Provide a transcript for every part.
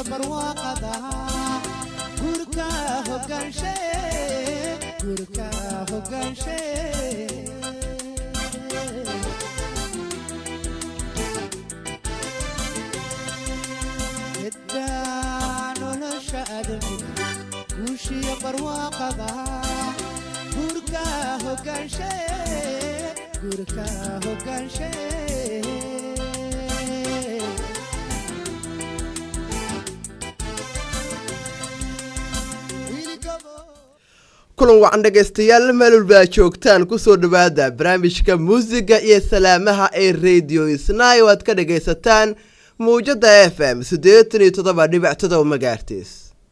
barwaaqada gurka hogaanshe gurka hogaanshe geddaa nolosha adamiga guushiyo barwaaqada gurka hogaanshe gurka hogaanshe kulan wacan dhegaystayaal meelwalba joogtaan kusoo dhowaada barnaamijka muusiga iyo salaamaha ee radio isnay oo aad ka dhagaysataan muwjada f m siddeetan iyo toddoba dhibic todoba magaartiis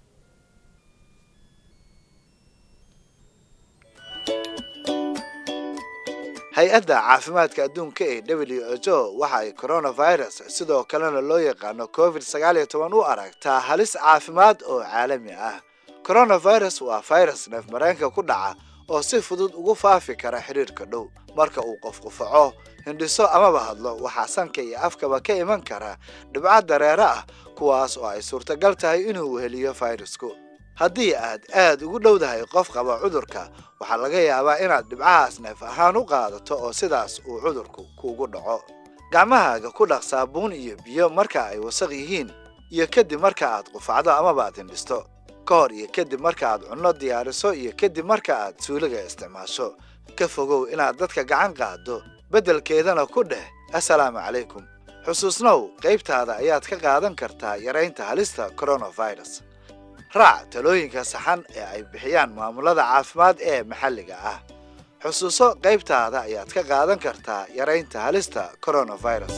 hay-adda caafimaadka adduunka ee w h o waxa ay coronavirus sidoo kalena loo yaqaano covid sagaal iyo toban u aragtaa halis caafimaad oo caalami ah coronavirus waa virus neef mareenka ku dhaca oo si fudud ugu faafi kara xidhiirka dhow marka uu qof qufaco hindhiso amaba hadlo waxaa sanka iyo afkaba ka iman kara dhibco dareere ah kuwaas oo ay suurtagal tahay inuu weheliyo fayrasku haddii aad aad ugu dhowdahay qof qaba cudurka waxaa laga yaabaa inaad dhibcahaas neef ahaan u qaadato oo sidaas uu cudurku kuugu dhaco gacmahaaga ku dhaq saabuun iyo biyo marka ay wasaq yihiin iyo kadib marka aad qufacdo amaba aad hindhisto ka hor iyo kadib marka aad cunno diyaariso iyo kadib marka aad suuliga isticmaasho ka fogow inaad dadka gacan qaaddo beddelkeedana ku dheh assalaamu calaykum xusuusnow qaybtaada ayaad ka qaadan kartaa yaraynta halista coronavirus raac talooyinka saxan ee ay bixiyaan maamulada caafimaad ee maxalliga ah xusuuso qaybtaada ayaad ka qaadan kartaa yaraynta halista coronavirus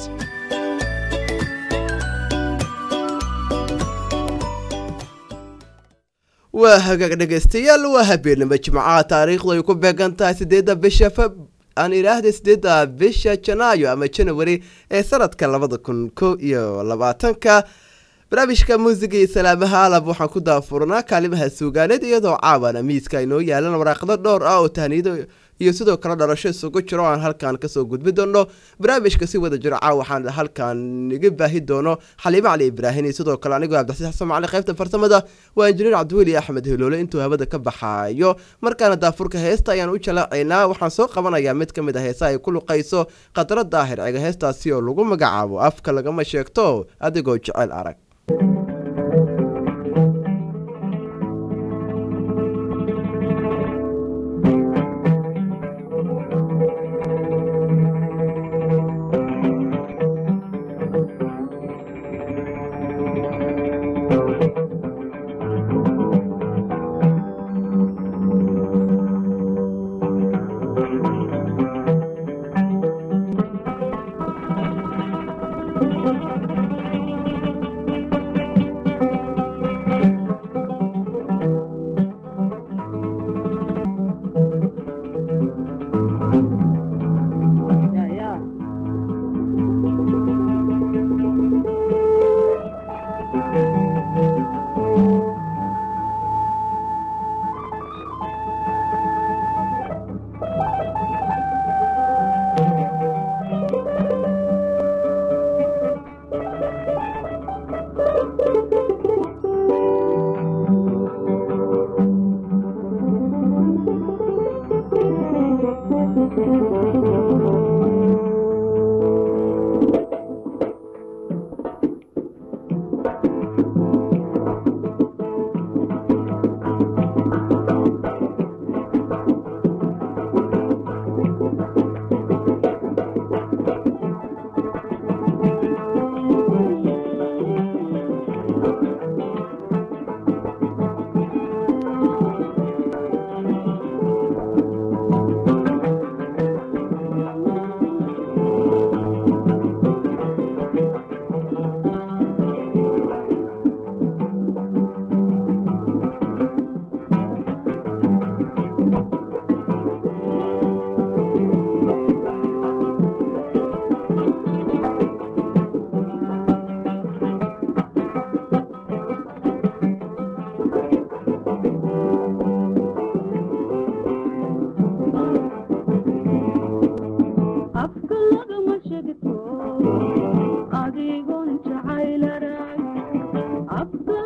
waa hagaag dhegaystayaal waa habeenimo jimcaha taariikhdu ay ku beegan tahay sideedda bisha aan idhaahday sideedda bisha janaayo ama janawari ee sanadka labada kun ko iyo labaatanka barnaamijka muusiga iyo salaamaha alab waxaan ku daafurnaa kaalimaha suugaaneed iyadoo caawana miiska inoo yaalan waraaqdo dhowr ah oo tahniido iyo sidoo kale dhalasho isugu jiro aan halkan kasoo gudbi doono barnaamijka si wada jiro caaw waxaan halkan iga baahi doono xaliimo cali ibraahim iyo sidoo kale anigoo cabdixasiis xasan macali qaybta farsamada waa injineer cabdiweli axmed heloole intuu hawada ka baxaayo markaana daafurka heesta ayaan u jalacaynaa waxaan soo qabanayaa mid ka mid a heesa ay ku luqayso khadra daahir ciga heestaasi oo lagu magacaabo afka lagama sheegto adigoo jecel arag adigoon jacaylaray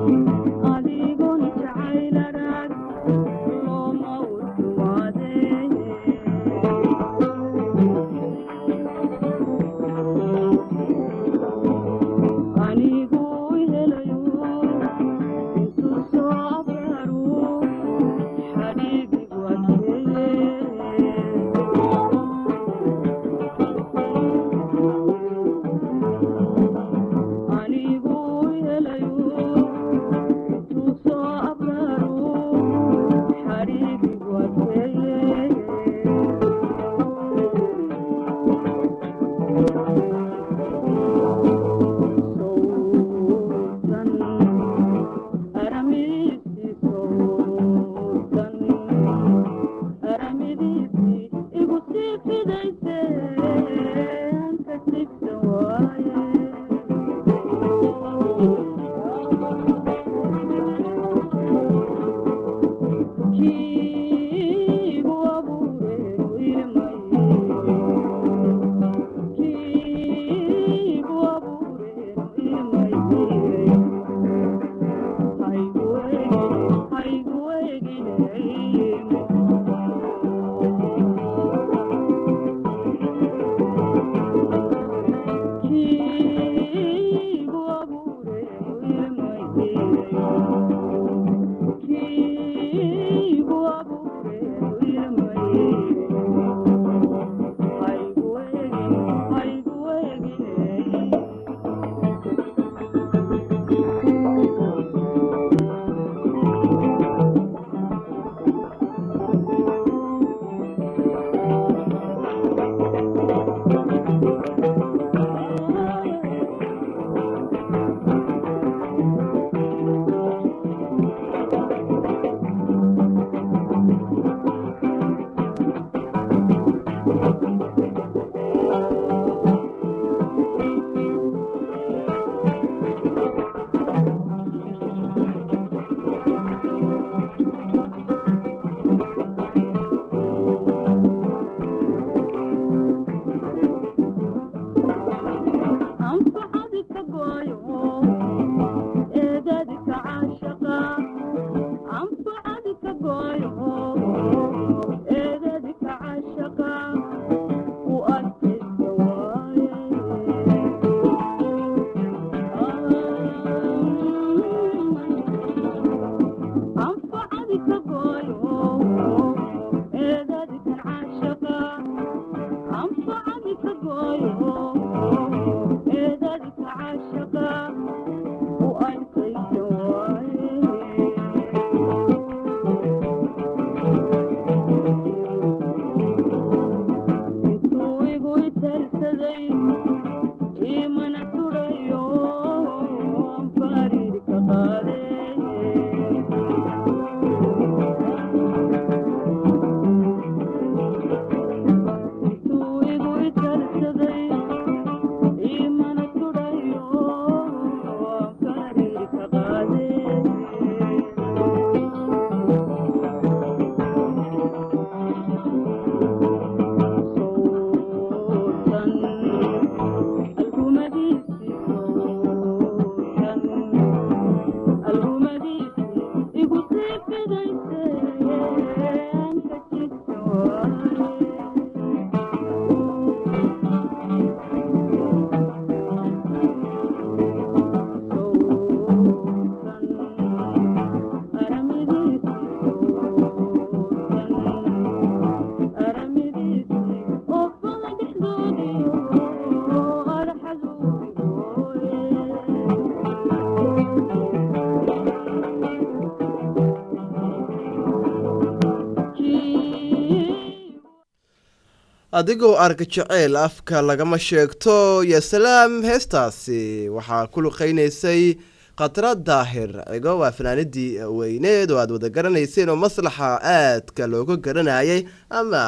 adigoo arka jeceyl afka lagama sheegto yo salaam heestaasi waxaa ku luqeynaysay khatra daahir cigo waa fanaanadii weyneed oo aada wada garanayseen oo maslaxa aadka looga garanayay ama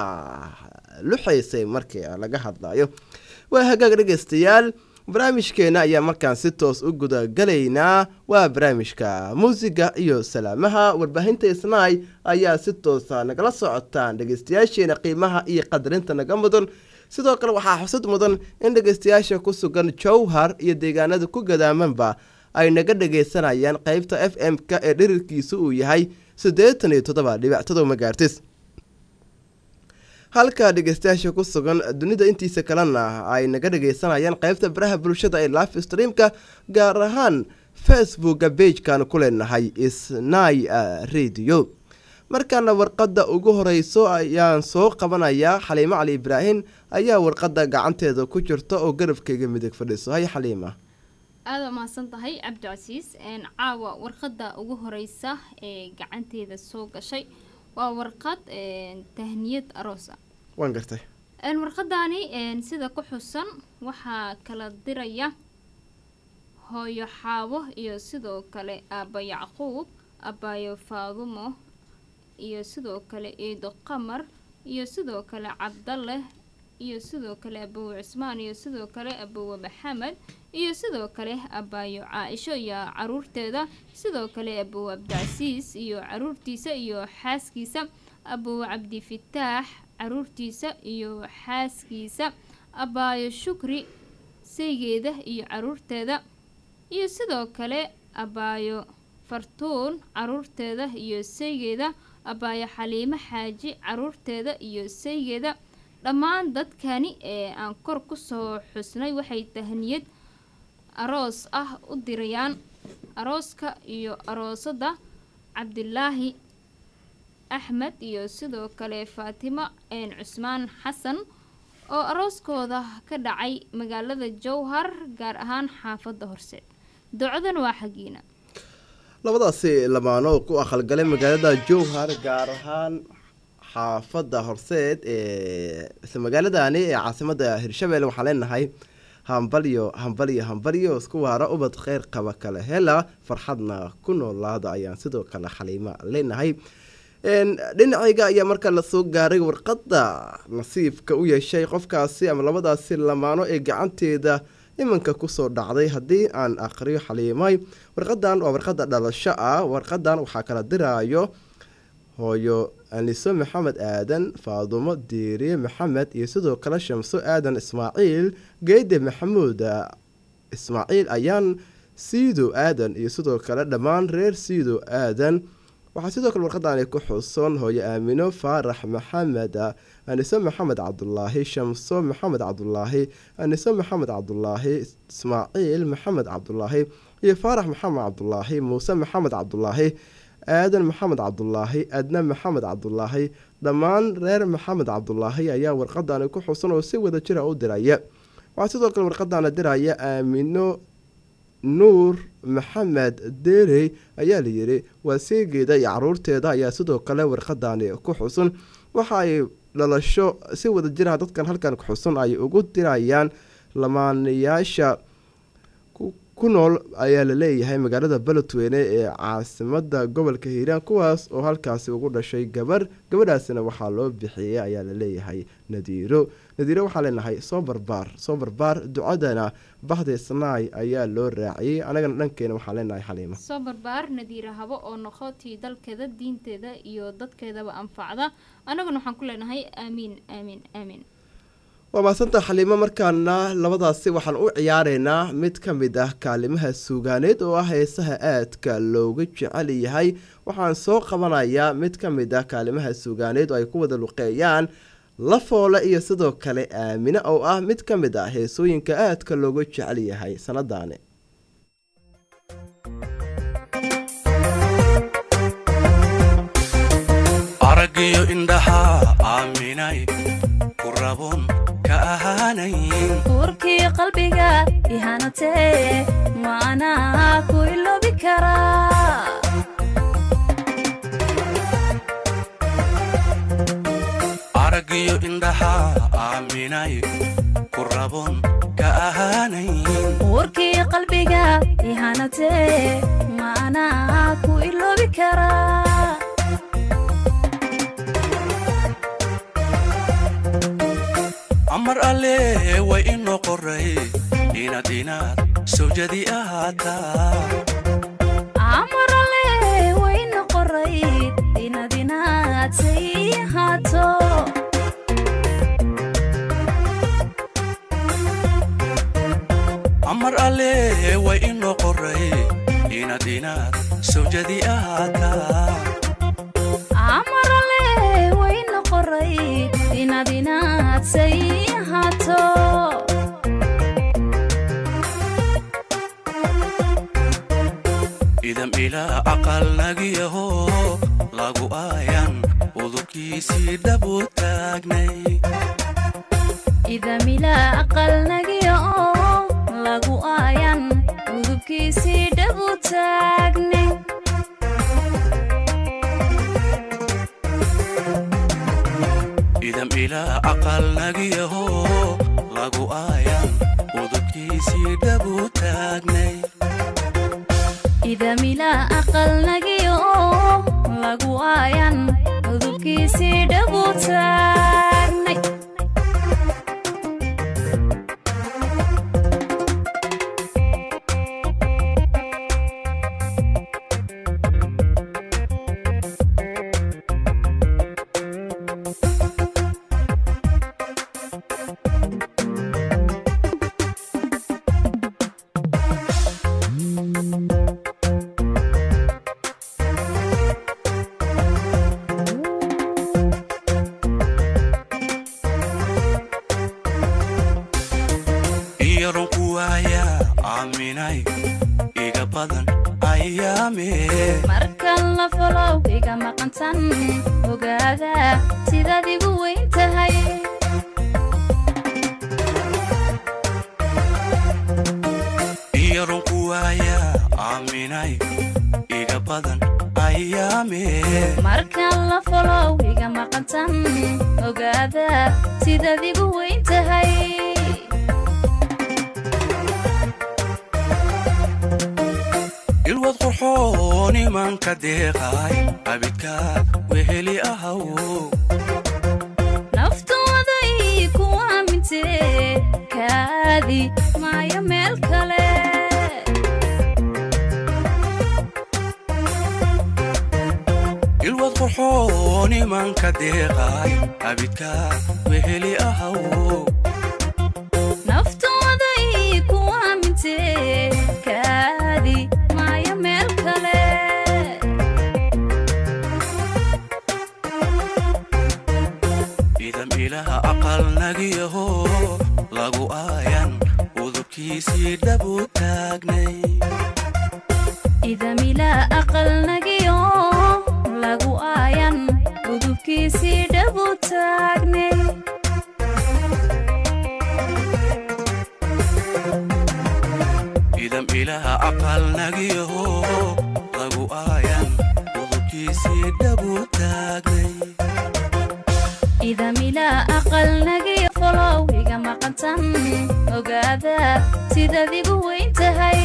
luxaysay markii laga hadlayo waa hagaag dhegeystayaal barnaamijkeena ayaa markaan si toos u gudagalaynaa waa barnaamijka muusiga iyo salaamaha warbaahinta isnaay ayaa si toosa nagala socotaan dhegeystayaasheena qiimaha iyo qadarinta naga mudan sidoo kale waxaa xusud mudan in dhegeystayaasha ku sugan jowhar iyo deegaanada ku gadaamanba ay naga dhagaysanayaan qeybta f m-ka ee dhirirkiisu uu yahay siddeetan iyo toddoba dhibic todoba magaartis halka dhegeystayaasha ku sugan dunida intiisa kalena ay naga dhagaysanayaan qeybta baraha bulshada ee live streamka gaar ahaan facebooka beijkan ku leenahay snai radio markaana warqadda ugu horeyso ayaan soo qabanayaa xaliimo cali ibraahim ayaa warqadda gacanteeda ku jirta oo garabkayga midig fadhiiso hay xaliima aada waa mahadsan tahay cabdicasiis caawa warqadda ugu horeysa ee gacanteeda soo gashay waa warqad tahniyad aroos ah waan gartay warqadaani sida ku xusan waxaa kala diraya hooyo xaabo iyo sidoo kale aabba yacquub abaayo faadumo iyo sidoo kale iido qamar iyo sidoo kale cabdaleh iyo sidoo kale abowe cismaan iyo sidoo kale abowe maxamed iyo sidoo kale abaayo caa-isho iyo caruurteeda sidoo kale abowe cabdicasiis iyo caruurtiisa iyo xaaskiisa abowe cabdifitaax caruurtiisa iyo xaaskiisa abaayo shukri saygeeda iyo caruurteeda iyo sidoo kale abaayo fartuun caruurteeda iyo saygeeda abaayo xaliimo xaaji caruurteeda iyo saygeeda dhammaan dadkani ee aan kor kusoo xusnay waxay tahniyad aroos ah u dirayaan arooska iyo aroosada cabdilaahi axmed iyo sidoo kale faatimo een cusmaan xasan oo arooskooda ka dhacay magaalada jowhar gaar ahaan xaafadda horseed ducadan waa xaggiina labadaasi lamaano ku aqalgalay magaalada jowhar gaar ahaan xaafadda horseed ee isla magaaladani ee caasimada hirshabelle waxaan leenahay hambalyo hambalyo hambalyo isku waara ubad kheyr qaba kale hela farxadna ku noolaada ayaan sidoo kale xaliima leenahay dhinacayga ayaa markaa lasoo gaaray warqadda nasiibka u yeeshay qofkaasi ama labadaasi lamaano ee gacanteeda iminka kusoo dhacday haddii aan aqriyo xaliimay warqadan waa warqadda dhalasho ah warqadan waxaa kala diraayo hooyo aniso maxamed aadan faadumo diiriye maxamed iyo sidoo kale shamso aadan ismaaciil geede maxamuud ismaaciil ayaan siido aadan iyo sidoo kale dhammaan reer siido aadan waxaa sidoo kale warqadani ku xuson hooyo aamino faarax maxamed aniso maxamed cabdulaahi shamso maxamed cabdulaahi aniso maxamed cabdulaahi ismaaciil maxamed cabdulaahi iyo faarax maxamed cabdulaahi muuse maxamed cabdulaahi aadan maxamed cabdulaahi adna maxamed cabdulaahi dhammaan reer maxamed cabdulaahi ayaa warqadani ku xusan oo si wada jira u diraya waxaa sidoo kale warqadana diraya aamino nuur maxamed derey ayaa layidhi waa seegeeda iyo caruurteeda ayaa sidoo kale warqadani ku xusun waxa ay dhalasho si wada jiraha dadkan halkan ku xusun ay ugu dirayaan lamaanayaasha ku nool ayaa la leeyahay magaalada beledweyne ee caasimada gobolka hiiraan kuwaas oo halkaasi ugu dhashay gabar gabadhaasina waxaa loo bixiyey ayaa la leeyahay nadiiro nadiiro waxaa leenahay soo barbaar soo barbaar ducadana bahda snaay ayaa loo raaciyey anagana dhankeena waxaa leenahay xaliimo soo barbaar nadiira habo oo noqotii dalkeeda diinteeda iyo dadkeedaba anfacda annaguna waxaan ku leenahay aamiin aamiin aamiin waa mahadsanta xaliimo markaana labadaasi waxaan u ciyaareynaa mid ka mid ah kaalimaha suugaaneed oo ah heesaha aadka looga jecel yahay waxaan soo qabanayaa mid ka mid ah kaalimaha suugaaneed oo ay ku wada luqeeyaan lafoole iyo sidoo kale aamine oo ah mid ka mid ah heesooyinka aadka looga jecel yahay sanadaani aragiyo indhaha aaminay ku rabon ka ahaanayn uurkii qalbiga ihanatee maanaa ku iloobi karaa aragiyo indhaha aaminay ku rabon ka ahaanayn uurkii qalbiga ihanatee maanaa ku iloobi karaa amar alle way inoo qoray inaad inaad sawjadi ahaataa amarale wayna qoray inaad inaad say ahaato amar alle way inoo qoray sawjadi ahaataa amarale wayna qoray inaad inaadsay ahaato idam ilaa aqal nagiyaho lagu aayan udubkiisii dhabu taagnay idamila aqalnagiya oo lagu aayan udubkiisii dhabu taagne idam ilaa aqal nagiyaho lagu aayan udubkiisii dhabu taagnay idamila aqalnagiya oo lagu aayan udubkiisii dhabu taagnay iyaronku waaya aaminay iga badan ayaame markan la folow iga maqantan ogaada sidaad igu weyn tahay iyaronku waaya aaminay iga badan ayaame markan la folow iga maqantan ogaada sidaad igu weyn tahay ilwad qurxoon imanka deeqay abidkaad weheli ahaw naftooday ku aamintee kaadi maayo meel kale ilwad qurxoon imanka deeqay abidkaad weheli ahaw naftooday ku aamintee kaadi maayo meel kale idam ilaha aqal nagiyaho lagu aayan udubkiisii dhabu taagnay idamila aqalnagiyo lagu aayan udubkiisii dhabu taagnay idam ilaha aqal nagiyaho lagu aayan udubkiisii dhabu taagnay idamila aqalnagiyo folow iga maqantan ogaada sidaad igu weyn tahay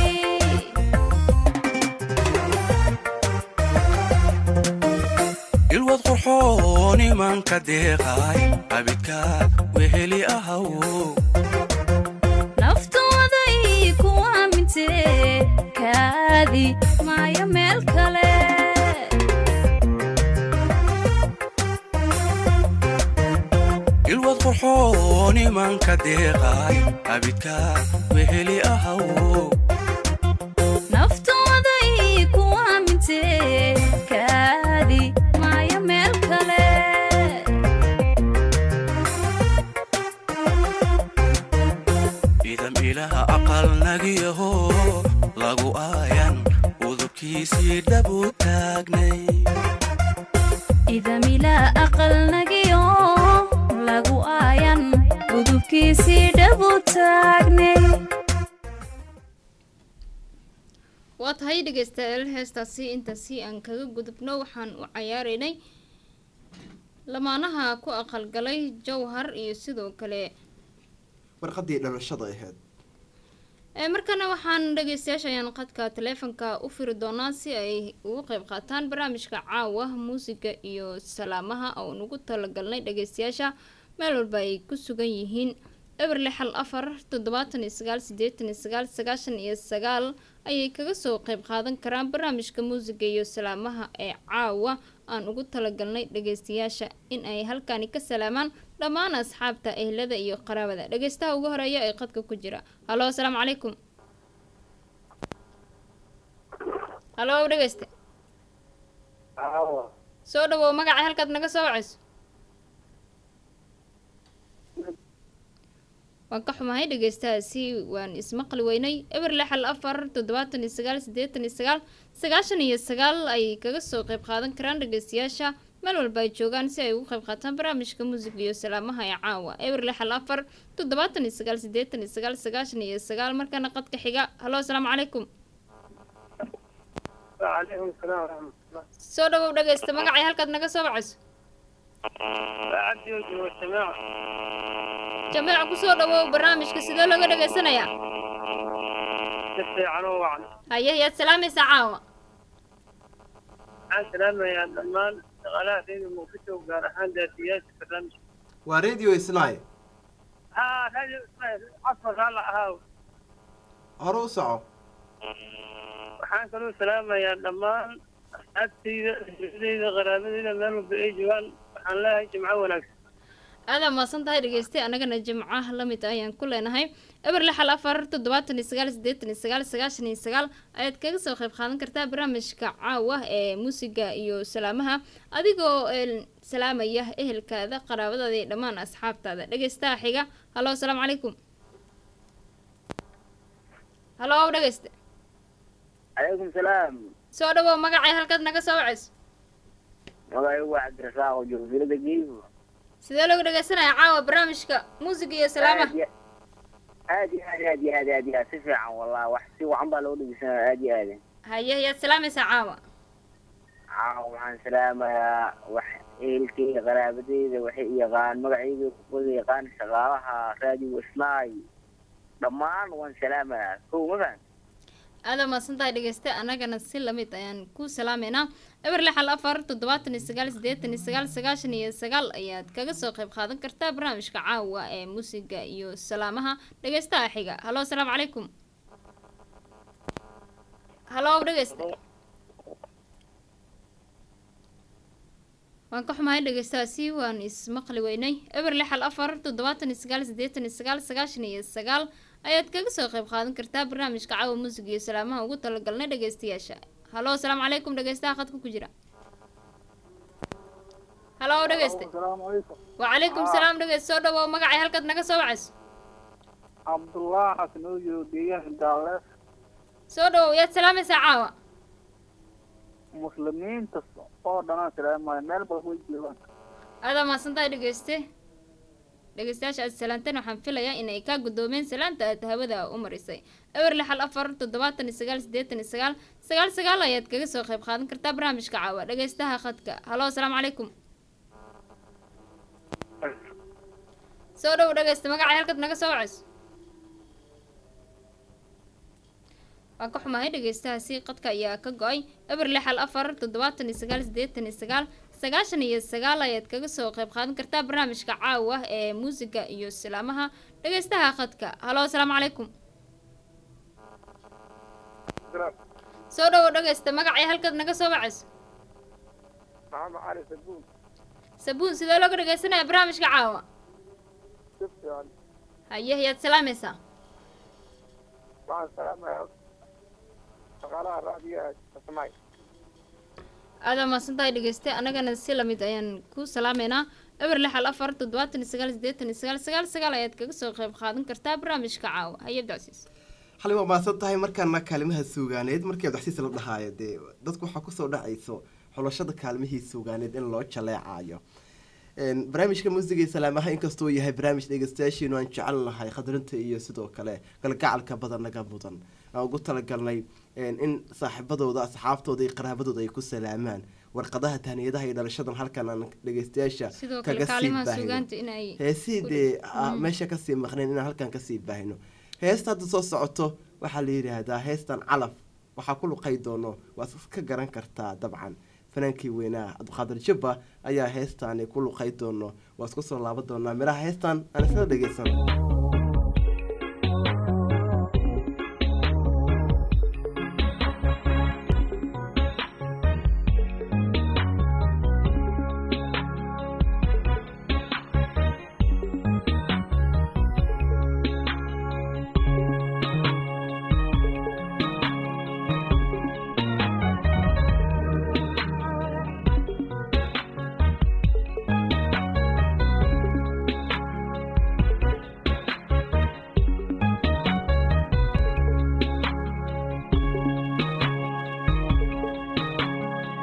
ilwad qurxoon imanka deeqay abidkaad weheli ahaw naftooday ku aamintee kaadi maayo meel kale ilwad qurxoon imanka deeqay abidkaad weheli ahaw naftooday ku aamintee kaadi maayo meel kale idam ilaha aqal nagiyaho lagu aayan udubkiisii dhabu taagnay idamila aqalnagiyo lagu aayan udubkiisii dhabu taagnay waa tahay dhegeystayaal heestaasi intaasi aan kaga gudubno waxaan u cayaaraynay lamaanaha ku aqalgalay jowhar iyo sidoo kale warqadii dhalashada ahayd ee markana waxaan dhegeystayaasha ayaan qadka taleefanka u firi doonaa si ay ugu qeyb qaataan barnaamijka caawa muusiga iyo salaamaha oo nugu talagalnay dhegeystayaasha meel walba ay ku sugan yihiin eber lix hal afar toddobaatan iyo sagaal sideetan iyo sagaal sagaashan iyo sagaal ayay kaga soo qeyb qaadan karaan barnaamijka muusiga iyo salaamaha ee caawa aan ugu talagalnay dhegeystayaasha in ay halkani ka salaamaan dhammaan asxaabta ehlada iyo qaraabada dhegeystaha ugu horeeya ee qadka ku jira halo asalaamu calaykum halo dhegeyste aawa soo dhawow magaca halkaad naga soo wacayso waan ka xumahay dhegeystahaasi waan ismaqli weynay eber lix hal afar toddobaatan iyo sagaal siddeetan iyo sagaal sagaashan iyo sagaal ay kaga soo qayb qaadan karaan dhegeystayaasha meel walba ay joogaan si ay ugu qayb qaataan barnaamijka muusiga iyo salaamaha ee caawa eber lix hal afar toddobaatan iyo sagaal siddeetan iyo sagaal sagaashan iyo sagaal markana qadka xiga halo asalaamu calaykum وعليكم السلام ورحمة الله soo dhawow dhegeysta magacay halkaad naga soo wacayso عبدي وجه والسماع jameeca kusoo dhawow barnaamijka sidee looga dhegeysanayaa تسعي عنه وعن haye yaad salaamaysaa caawa عن سلامة يا دمان شغالها في الموقف وقال أحد ذاتيات برنامج waa radio isnay ها هذه عصر هلا هاو hore u soco waxaan kaloo salaamayaa dhammaan asxaabtayda hijradayda qaraabadayda meel walba ay joogaan waxaan leeyahay jimco wanaagsan aada maasan tahay dhegeystay annagana jimcaha la mid ayaan ku leenahay eber lix hal afar toddobaatan iyo sagaal siddeetan iyo sagaal sagaashan iyo sagaal ayaad kaga soo qayb qaadan kartaa barnaamijka caawa ee muusiga iyo salaamaha adigoo een, salaamaya ehelkaada qaraabadaada iyo dhammaan asxaabtaada dhegeystaha xiga halo asalaamu calaykum halo dhegeyste calaykum salaam soo dhawow magacay halkaad naga soo wacayso magacaygu waa cabdirasaaq oo joogo filada geeyo sidee looga dhegeysanayaa caawa barnaamijka muusiga iyo salaamaha aad iyo aad aad iyo aad aad iyo aad si fiican wallah wax si wacan baa loo dhegeysanaya aad iyo aad haye yaad salaamaysaa caawa caawa waxaan salaamayaa wax ehelkeyga qaraabadeyda waxay i yaqaan magacayga wada yaqaan shaqaalaha raadiyo isnaay dhammaan waan salaamayaa kow ma fahan aada maasan tahay dhegeyste annagana si lamid ayaan ku salaameynaa eber lix hal afar toddobaatan iyo sagaal siddeetan iyo sagaal sagaashan iyo sagaal ayaad kaga soo qayb qaadan kartaa barnaamijka caawa ee muusiga iyo salaamaha dhegeystaha xiga halo asalaamu calaykum halo dhegeyste waan ka xumahay dhegeystahaasi waan ismaqli weynay eber lix hal afar toddobaatan iyo sagaal siddeetan iyo sagaal sagaashan iyo sagaal ayaad kaga soo qayb qaadan kartaa barnaamijka caawa muusiga iyo salaamaha ugu talagalnay dhegeystayaasha halo asalaamu calaykum dhegeystaha khadka ku jira halo dhegeyste asalaamu calaykum wacalaykum salaam dhegeyste soo dhawow magacay halkaad naga soo wacayso cabdullah xasan oo joogo deegaanka daaleef soo dhawow yaad salaamaysaa caawa muslimiinta oo dhanaan salaamaya meel walba way joogaan adaa mahadsan tahay dhegeyste dhegeystayaasha aad salaanteen waxaan filayaa in ay kaa guddoomeen salaanta aad hawada u marisay ewer lix hal afar toddobaatan iyo sagaal siddeetan iyo sagaal sagaal sagaal ayaad kaga soo qayb qaadan kartaa barnaamijka caawa dhegeystaha khadka halo asalaamu calaykum soo dhow dhegeysta magacay halkaad naga soo wacayso waan ka xumahay dhegeystahaasi qadka ayaa ka go-ay eber lix hal afar toddobaatan iyo sagaal siddeetan iyo sagaal sagaashan iyo sagaal ayaad kaga soo qayb qaadan kartaa barnaamijka caawa ee muusiga iyo salaamaha dhegeystaha khadka halo asalaamu calaykum soo dhowo dhegeysta magacay halkaad naga soo wacayso maxamed cali sabuun sabuun sidee looga dhegeysanaya barnaamijka caawa si fiican haye yaad salaamaysaa waxaan salaamayaa shaqaalaha raadiyaha kasmaay aadaa mahadsan tahay dhegeyste annagana si lamid ayaan ku salaameynaa eber lix hal afar toddobaatan iyo sagaal siddeetan iyo sagaal sagaal sagaal ayaad kaga soo qayb qaadan kartaa barnaamijka caawa haye abdicasiis xali waa mahadsan tahay markaana kaalimaha suugaaneed markii abdaxsiis la dhahaayo dee dadku waxaa kusoo dhacayso xulashada kaalmihii suugaaneed in loo jaleecayo barnaamijka muusiga iyo salaamaha inkastoo yahay barnaamij dhegeystayaashiinu aan jecel nahay khadrinta iyo sidoo kale galgacalka badan naga mudan aan ugu talagalnay in saaxiibadooda asxaabtooda iyo qaraabadooda ay ku salaamaan warqadaha tahniyadaha iyo dhalashadan halkan aan dhegeystayaasha sidoo kale kaga sii kaalimaha baahino suugaanta in ay heesihii dee a- meesha kasii maqnayn inaan halkan kasii baahino heesta hadda soo socoto waxaa la yidhaahdaa heestan calaf waxaa ku luqay doono waad ka garan kartaa dabcan fanaankii weynaa cabdiqaadir jabba ayaa heestaani ku luqay doono waa isku soo laaban doonaa miraha heestan aan isla dhegeysan Thank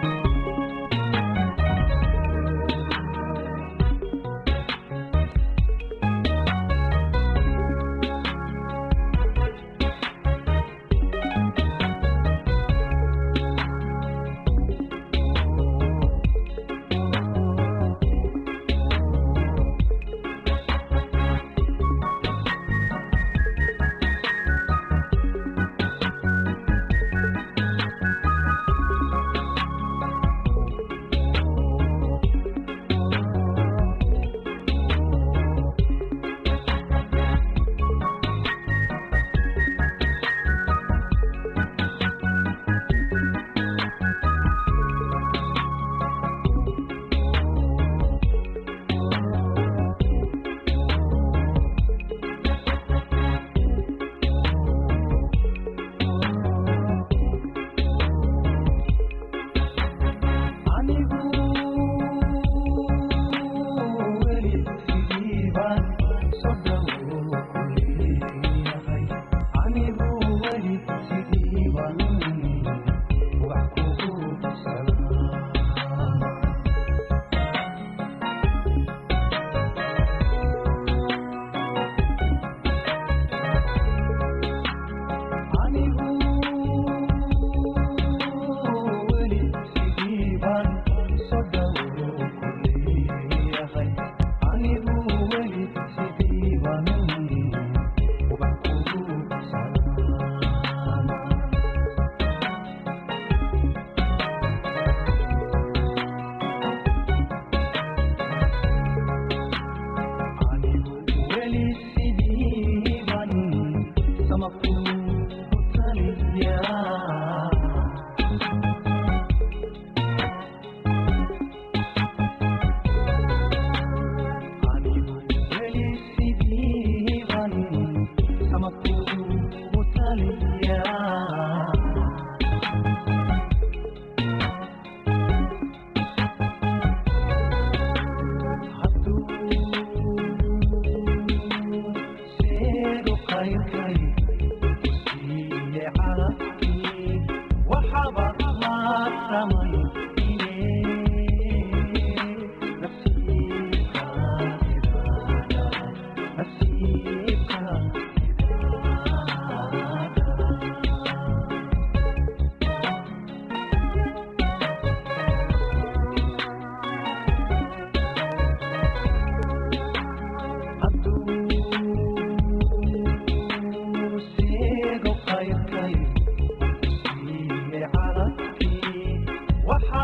waxaa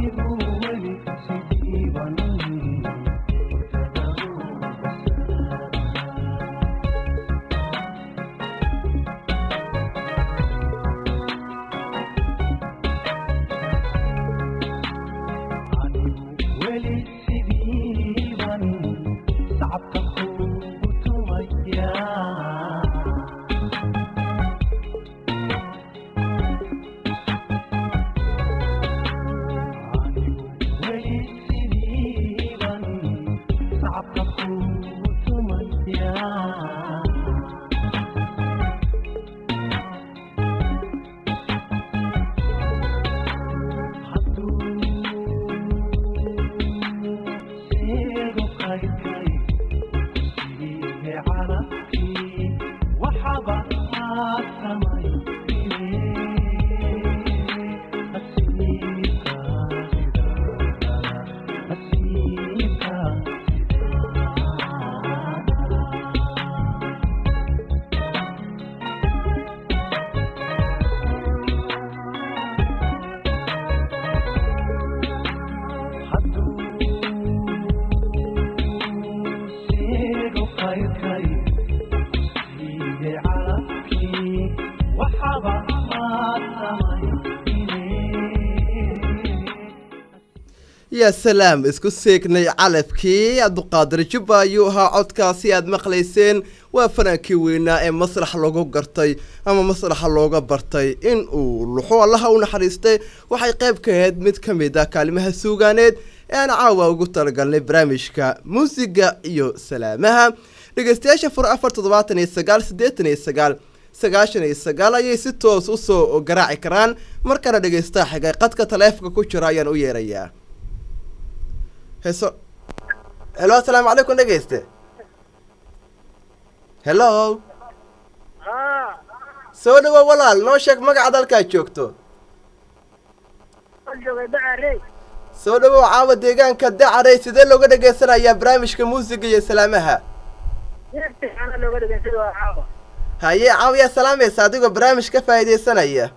yaa salaam isku seegnay calabkii abduqaadir jubba ayuu ahaa codkaasi aad maqlayseen waa fanaankii weynaa ee masrax lagu gartay ama masraxa looga bartay in uu luxo allaha u naxariistay waxay qayb ka ahayd mid ka mid ah kaalimaha suugaaneed ee aan caawa ugu talagalnay barnaamijka muusiga iyo salaamaha dhegeystayaasha fur afar toddobaatan iyo sagaal siddeetan iyo sagaal sagaashan iyo sagaal ayay si toos usoo garaaci karaan markana dhegeystaha xigay qadka taleefonka ku jira ayaan u yeerayaa heso helo asalaamu calaykum dhegeyste hello soo dhawo walaal noo sheeg magaca dalkaad joogto soo dhawow caawa deegaanka dacarey sidee looga dhegeysanayaa barnaamijka muusiga iyo salaamaha haye caawa yaa salaamaysa adigoo barnaamij ka faa'iideysanaya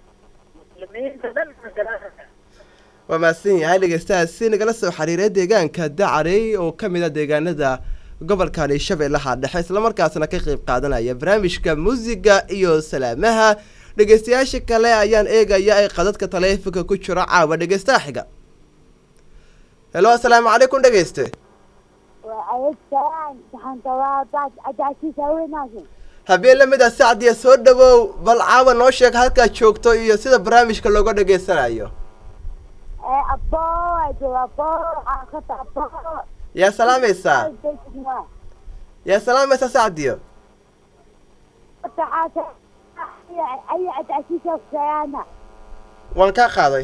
waa mahadsan yahay dhegeystahaasi nagala soo xiriiray deegaanka dacarey oo ka mid a deegaanada gobolkani shabeellaha dhexe islamarkaasna ka qeyb qaadanaya barnaamijka muusiga iyo salaamaha dhegeystayaasha kale ayaan eegaya ay qadadka taleefonka ku jiro caawa dhegeystaha xiga helo asalaamu calaykum dhegeyste habeen lamid a sacdiya soo dhawow bal caawa noo sheeg halkaad joogto iyo sida barnaamijka looga dhegeysanayo yaa salaamaysaa yaa salaamaysaa sacdiyo waan kaa qaaday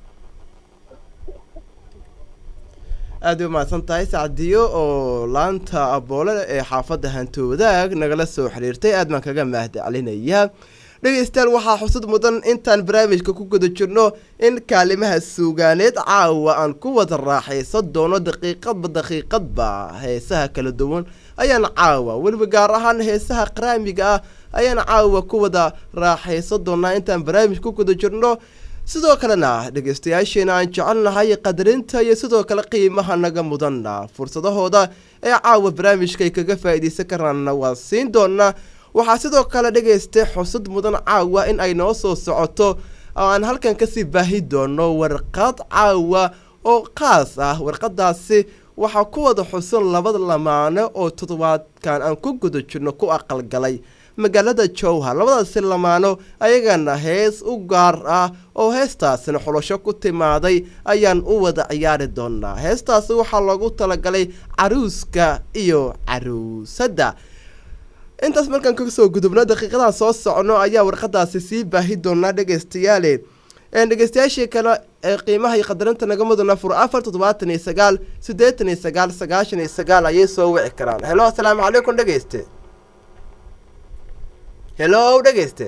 aada u mahadsan tahay sacdiyo oo laanta aboole ee xaafadda hantoodaag nagala soo xiriirtay aad baan kaga mahadcelinayaa dhegeystayaal waxaa xusud mudan intaan barnaamijka ku guda jirno in kaalimaha suugaaneed caawa aan ku wada raaxaysan doono daqiiqadba daqiiqadba heesaha kala duwan ayaan caawa weliba gaar ahaan heesaha qaraamiga ah ayaan caawa ku wada raaxaysan doonaa intaan barnaamij ku guda jirno sidoo kalena dhegeystayaasheena aan jecelnahay qadarinta iyo sidoo kale qiimaha naga mudanna fursadahooda ee caawa barnaamijka ay kaga faa'iidaysan karaanna waa siin doonaa waxaa sidoo kale dhegaystay xusud mudan caawa in ay noo soo socoto oo aan halkan kasii baahi doono warqad caawa oo qaas ah warqadaasi waxaa ku wada xusan labada lamaane oo toddobaadkan aan ku guda jirno ku aqalgalay magaalada jowhar labadaasi lamaano ayagana hees u gaar ah oo heestaasina xulosho ku timaaday ayaan u wada ciyaari doonaa heestaasi waxaa loogu talagalay caruuska iyo caruusadda intaas markaan kasoo gudubno daqiiqadaha soo socno ayaa warqadaasi sii baahi doonaa dhegeystayaale dhegeystayaashii kale ee qiimaha iyo qadarinta naga mudana fur afar toddobaatan iyo sagaal siddeetan iyo sagaal sagaashan iyo sagaal ayay soo wici karaan helo asalaamu calaykum dhegeyste helo dhegeyste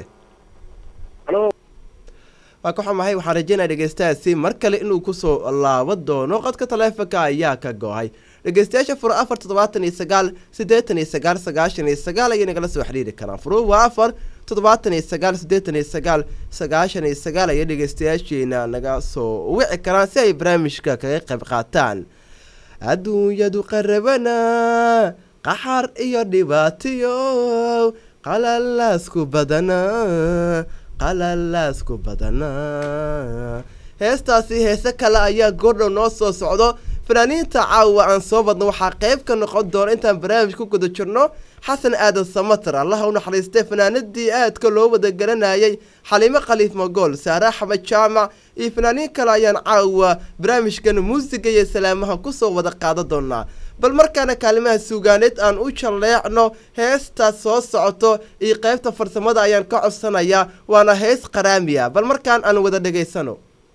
waa ka xumahay waxaan rajeynaya dhegeystahaasi mar kale inuu kusoo laabo doono qadka taleefonka ayaa ka go-ay dhegeystayaasha furo afar toddobaatan iyo sagaal siddeetan iyo sagaal sagaashan iyo sagaal ayay nagala soo xiriiri karaan furu waa afar toddobaatan iyo sagaal siddeetan iyo sagaal sagaashan iyo sagaal ayay dhegeystayaasheena naga soo wici karaan si ay barnaamijka kaga qayb qaataan adduunyadu qarabana qaxar iyo dhibaatiyo qalalaasku badana qalalaasku badana heestaasi heese kale ayaa goordhow noo soo socdo fanaaniinta caawa aan soo badno waxaa qayb ka noqon doona intaan barnaamij ku guda jirno xasan aadan samatar allaha u naxariistay fanaanadii aadka loo wada garanayay xaliimo khaliif magool saare axmed jaamac iyo fanaaniin kale ayaan caawa barnaamijkan muusiga iyo salaamaha kusoo wada qaadan doonaa bal markaana kaalimaha suugaaneed aan u jalleecno heestaas soo socoto iyo qaybta farsamada ayaan ka codsanayaa waana hees qaraamiya bal markaan aan wada dhegaysano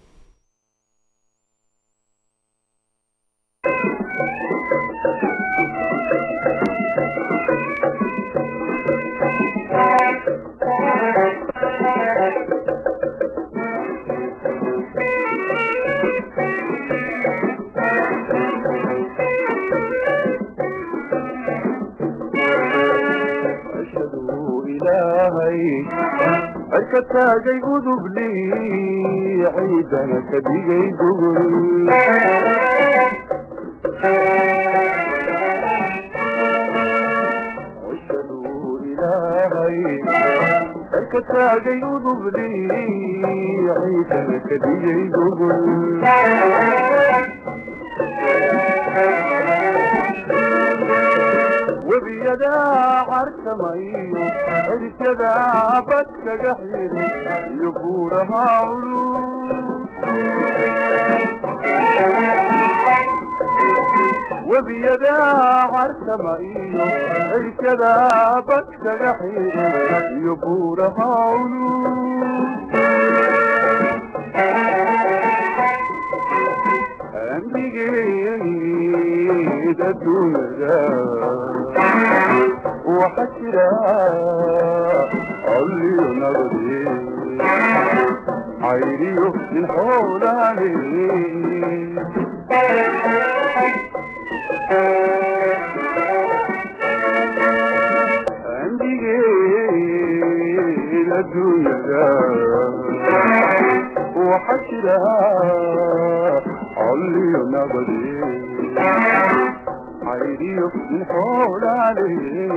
ashhadu ilaahay cirka taagay udubli ciidana ka dhigay gogol ashhadu ilaahay cirka taagay udubli ciidana ka dhigay gogol webiyadaa cartamayo cirkadaa badkaga xiri iyo buuraha culus webiyadaa cartama iyo cirkadaa badkaga xiri iyo buuraha culus ambigeeda dunida waxa jira alliyo nabadi cayriyo nin xoolaale ambigeeda dunida waxa jira alliyo nabadi cayriyo nin xoolaale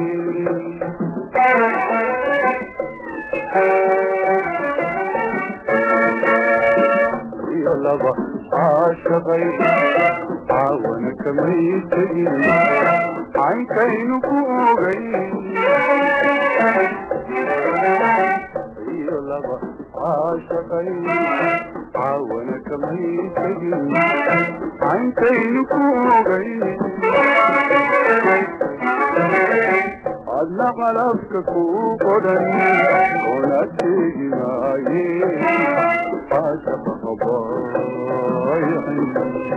iyo laba caashaqay caawana kamay tegin caynkaynu ku ogay iyo laba caashaqay caawana kamay tegin caynkaynu ku ogay adna qalabka ku qodhan oona teegi maaye caashaqa qabaaycin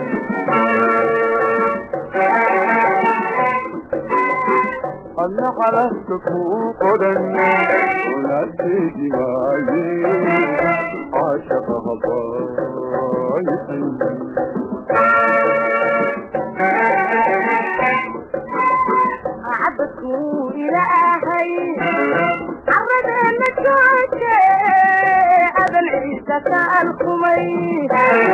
adna qalabka ku qodhan oona teegi maaye caashaqa qabaaycin عبدكوا إلهي عرضنا الجوجة أبن عيسى الخمي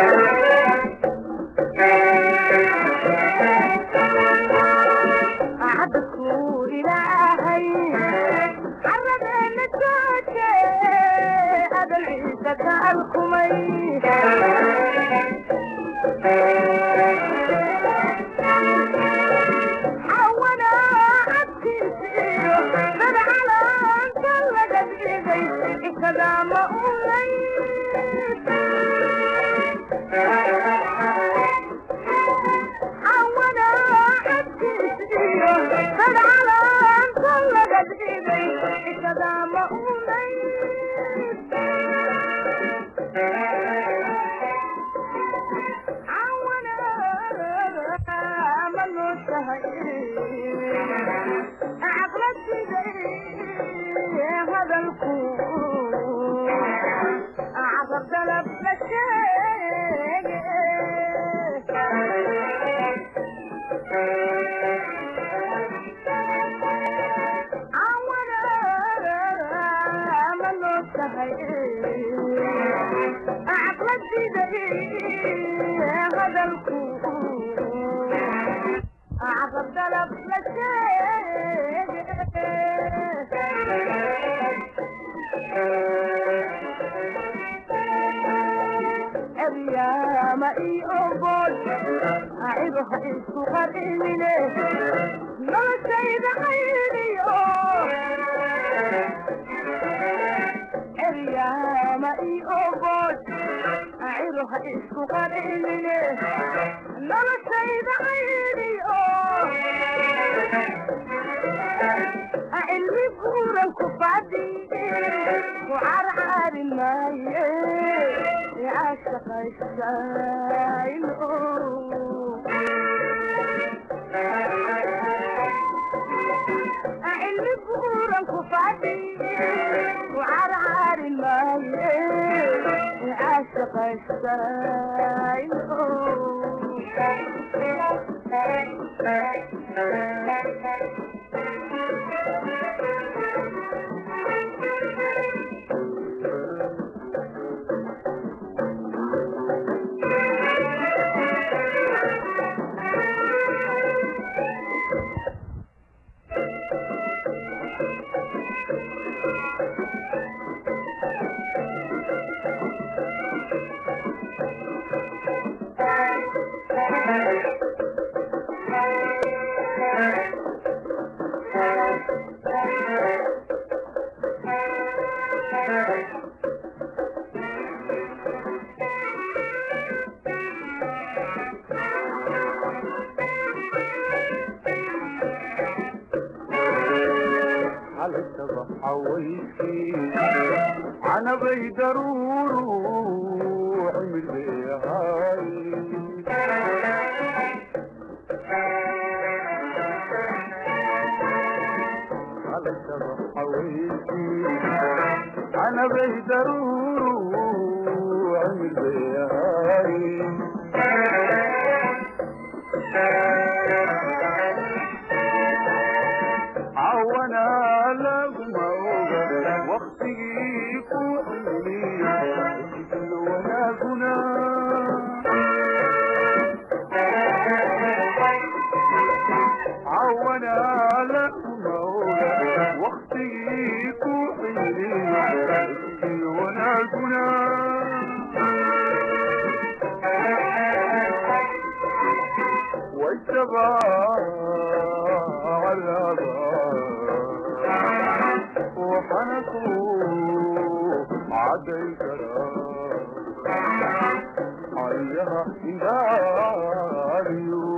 عبدكوا إلهي عرضنا الجوجة أبن عيسى الخمي حوانا عبتيسيو بدا على انت لقد ايدي كذا ما قوليت حوانا عبتيسيو بدا على انت لقد ايدي كذا ما قوليت حوانا hadalku عقب طلب أريام إي أبول أعيبها إسكو قرئمني ما سيد خيري أريام إي أبول أعيبها إسكو قرئمني ما سيد خيري علمي بورا كفادي وعرعر الماي يعشق الشايل علمي بورا كفادي وعرعر الماي يعشق الشايل على حويتي انا بيدرور عمر بيهاي على حويتي انا بيدرور عمر بيهاي عوانا لغما وقتي كوحيني وانا كنا عوانا لغما وقتي كوحيني وانا كنا والشباب وحنكوا عدي كلام عليها إداريو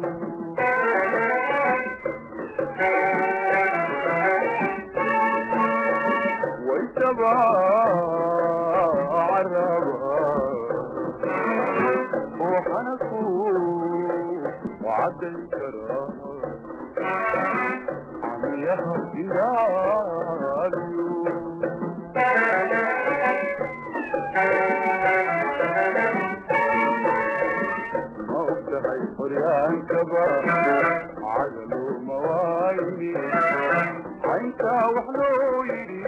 ويتبع عربا وحنكوا وعدي كلام عليها إداريو موتها يحريان كبار عدلوا موايني عينتا وحلويني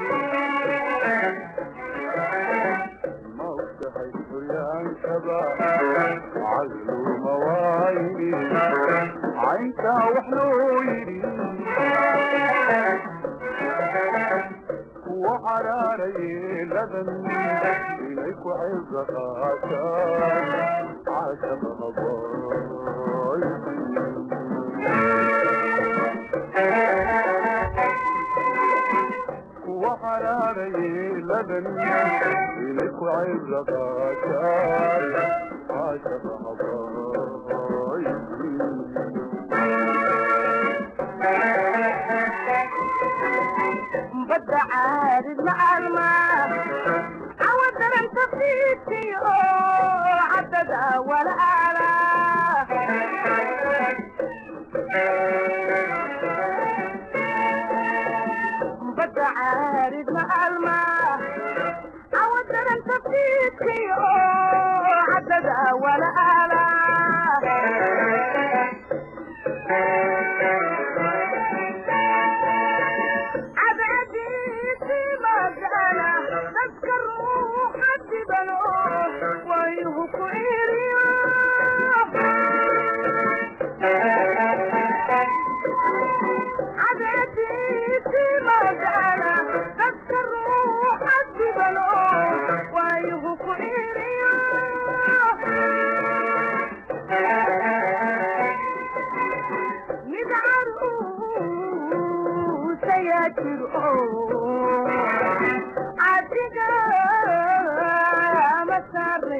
موتها يحريان كبار عدلوا موايني عينتا وحلويني وحراري لبن إليك وعز خاتم عاشق هضايا وحراري لبن إليك وعز خاتم عاشق هضايا بدع عارض مع الماء عود انت فيتي عدد ولا اعلى بدع عارض مع الماء عود انت فيتي عدد ولا اعلى jiro adiga ma saare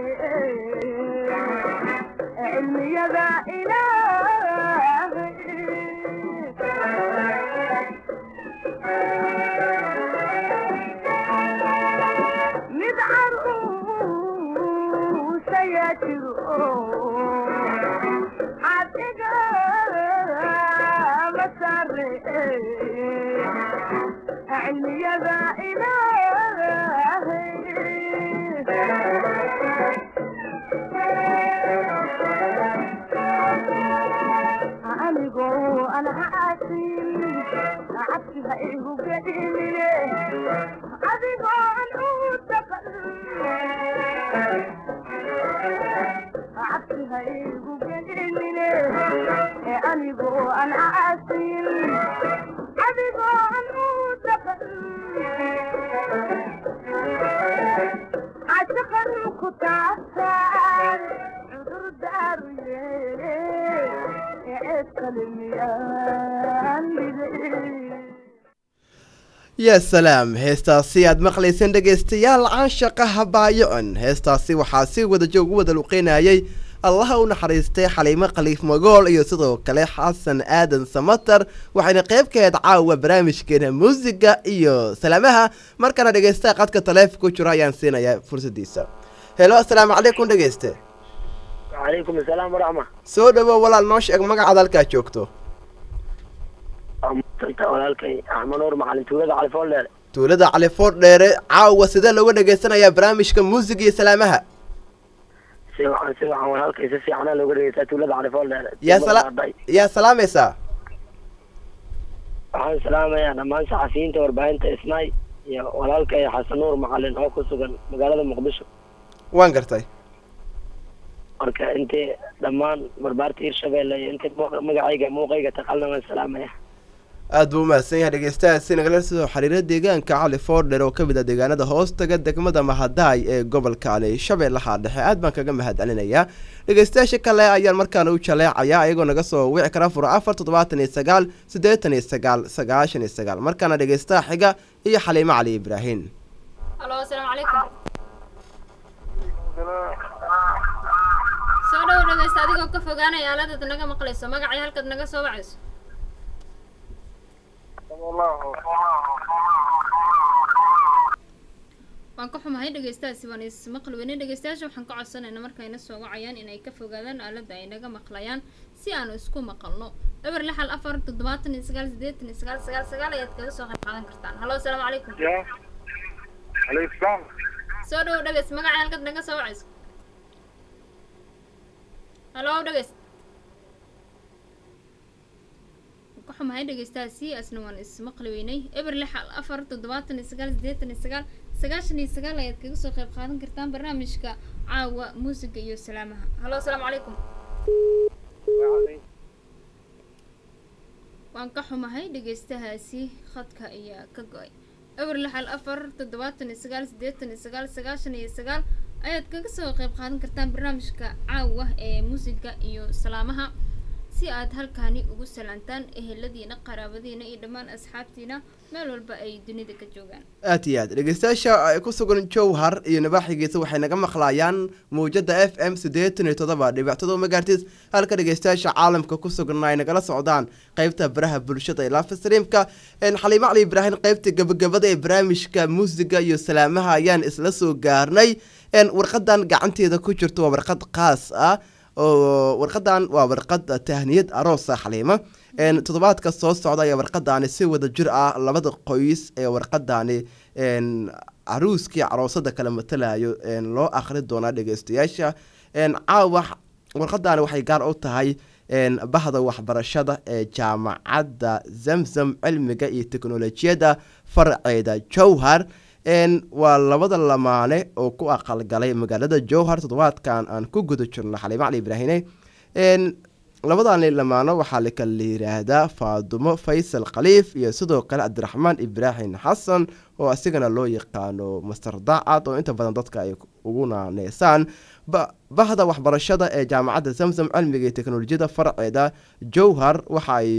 cilmiyada ilaahay mid caruusaya jiro adiga ma saare cilmiyada ilaahay anigoo aan caasin cabsiha igu gedhimine adigoo aan u daqan cabsiha igu gedhimine anigoo aan caasin adigoo aan u daqan cashaqan ku taabtaan cudur daaru yeele ceeb kale miyaan yaa salaam heestaasi aad maqlayseen dhegaystayaal canshaqa habaayo-an heestaasi waxaa si wadajo ugu wada luqeynayay allaha u naxariistay xaliimo khaliif magool iyo sidoo kale xasan aadan samatar waxayna qayb ka ahayd caawa barnaamijkeena muusiga iyo salaamaha markana dhegaystaha qadka taleefonka ku jiro ayaan siinayaa fursadiisa helo asalaamu calaykum dhegayste calaykum asalaam waraxma soo dhawow walaal noo sheeg magacaad halkaa joogto maanta walaalkay axmed nuur macalin tuulada califool dheere tuulada califoor dheere caawa sidee looga dhegaysanayaa barnaamijka muusiga iyo salaamaha si wacan si wacan walaalkay si fiicana looga dhegeysaa tuulada califool dheere yaa sala yaa salaamaysaa waxaan salaamayaa dhammaan saxafiyiinta warbaahinta isnaay iyo walaalkay xasan nuur macalin oo ku sugan magaalada muqdisho waan gartay marka intii dhammaan barbaarta hirshabeelle iyo intii mu- magacayga muuqayga taqalna waan salaamaya aad buu umahadsan yahay dhegeystahaasi nagala soo xiriira deegaanka cali foordher oo ka mid ah deegaanada hoostaga degmada mahadaay ee gobolka ali shabeellaha dhexe aad baan kaga mahad celinayaa dhegeystayaasha kale ayaan markaana u jaleecayaa ayagoo naga soo wici kara fura afar toddobaatan iyo sagaal siddeetan iyo sagaal sagaashan iyo sagaal markaana dhegeystaha xiga iyo xaliimo cali ibraahim halo asalaamu calaykum soo dhowo dhegeysta adigoo ka fogaanaya aaladaad naga maqlayso magacii halkaad naga soo wacayso waan ka xumahay dhegeystahaasi waan ismaqli weynay dhegeystayaasha waxaan ka codsanaynaa markayna soo wacayaan inay ka fogaadaan aaladda ay naga maqlayaan si aanu isku maqalno eber lixal afar toddobaatan iyo sagaal siddeetan iyo sagaal sagaal sagaal ayaad kaga soo qayb qaadan kartaan halo asalaamu calaykum alaykum salaam soo dhowo dhegeys magacii halkaad naga soo wacayso halo dhegeys ka xumahay dhegeystahaasi asna waan ismaqli weynay eber lixal afar toddobaatan iyo sagaal siddeetan iyo sagaal sagaashan iyo sagaal ayaad kaga soo qayb qaadan kartaan barnaamijka caawa muusiga iyo salaamaha halo asalaamu calaykum waan ka xumahay dhegeystahaasi khadka ayaa ka go-ay eber lixal afar toddobaatan iyo sagaal siddeetan iyo sagaal sagaashan iyo sagaal ayaad kaga soo qayb qaadan kartaan barnaamijka caawa ee muusiga iyo salaamaha si aad halkaani ugu salaantaan eheladiina qaraabadiina iyo dhammaan asxaabtiina meel walba ay dunida ka joogaan aad iyo aad dhegeystayaasha ay ku sugan jowhar iyo nabaaxigiisa waxay naga maqlayaan mawjada f m siddeetan iyo toddoba dhibic todoba megahertis halka dhegeystayaasha caalamka ku sugan ay nagala socdaan qeybta baraha bulshada ee live streamka xaliimo cali ibraahim qeybta gabagabada ee barnaamijka muusiga iyo salaamaha ayaan isla soo gaarnay warqadan gacanteeda ku jirto waa warqad qaas ah oo warqadan waa warqad tahniyad aroosa xaliimo toddobaadka soo socda ayaa warqadaani si wada jir ah labada qoys ee warqadaani caruuskii caroosada kala matalayo loo akhri doonaa dhegeystayaasha caawa warqadaani waxay gaar u tahay bahda waxbarashada ee jaamacadda zamzam cilmiga iyo teknolojiyadda farceeda jowhar waa labada lamaane oo ku aqalgalay magaalada jowhar toddobaadkan aan ku guda jirno xaliimo cali ibraahine labadani lamaano waxaa lakala yiraahdaa faadumo faysal khaliif iyo sidoo kale cabdiraxmaan ibraahim xasan oo asigana loo yaqaano master daacad oo inta badan dadka ay ugu naaneysaan bahda waxbarashada ee jaamacadda zamzam cilmiga iyo teknolojiyada farceeda jowhar waxa ay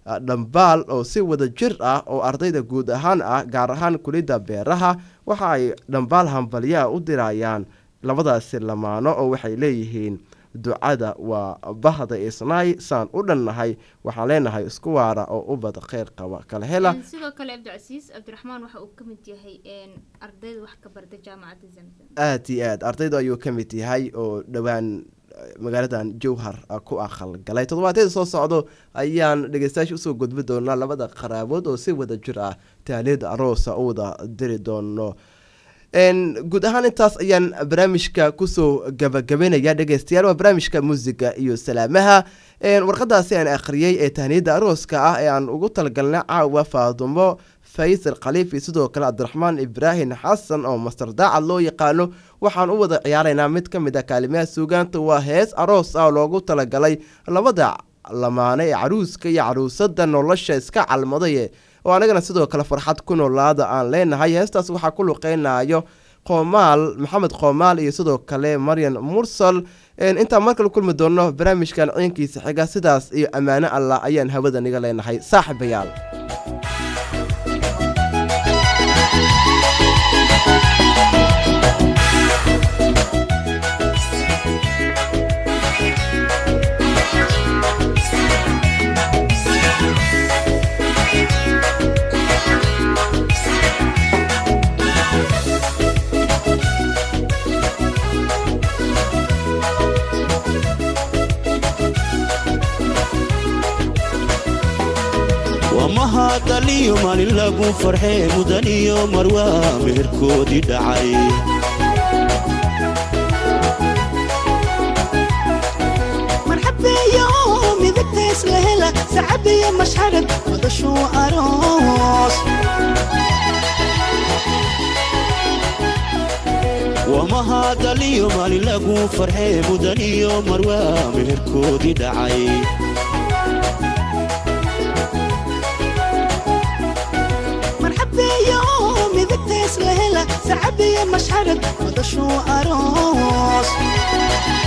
dhambaal oo si wada jir ah oo ardayda guud ahaan ah gaar ahaan kulidda beeraha waxa ay dhambaal hambalyaha u dirayaan labadaasi lamaano oo waxay leeyihiin ducada waa bahda isnaay saan u dhannahay waxaan leenahay isku waara oo ubad kheyr qaba kala hela Een, sidoo kale cabdicasiis cabdiraxmaan waxa uu ka mid yahay een, ardayda wax ka barta jaamacadda zamzam aada iyo aad ardaydu ayuu ka mid yahay oo dhowaan eh, magaaladan jowhar ah ku aqal galay toddobaadyada soo socdo ayaan dhegeystayaasha usoo gudbi doonaa labada qaraabood oo si wada jir ah taaliid aroosa u wada diri doono Een, guud ahaan intaas ayaan barnaamijka kusoo gabagabeynaya dhegeystayaal waa barnaamijka muusiga iyo salaamaha Een, warqadaasi aan akhriyey ee tahniyada arooska ah ee aan ugu talagalnay caawa faadumo faysal khaliif iyo sidoo kale cabdiraxmaan ibraahim xasan oo mastar daacad loo yaqaano waxaan u wada ciyaaraynaa mid ka mid ah kaalimaha suugaanta waa hees aroos ah oo loogu talagalay labada lamaane ee caruuska iyo caruusada nolosha iska calmadaye oo anagana sidoo kale farxad ku noolaada aan leenahay heestaas waxaa ku luqeynayo qoomaal maxamed qoomaal iyo sidoo kale maryan mursal Een, intaan mar kale kulmi doono barnaamijkan ciinkiisa xiga sidaas iyo ammaano allah ayaan hawada niga leenahay saaxiibayaal waa mahadaliyo maalin lagu farxee mudan iyo marwaa meherkoodii dhacay marxabeeyo midagtays la hela sacabiyo mashxarad madashuu aroos waa mahadaliyo maalin lagu farxee mudan iyo marwaa meherkoodii dhacay marxabeeyo midagtays la hela sacabiyo mashxarad madashuu aroos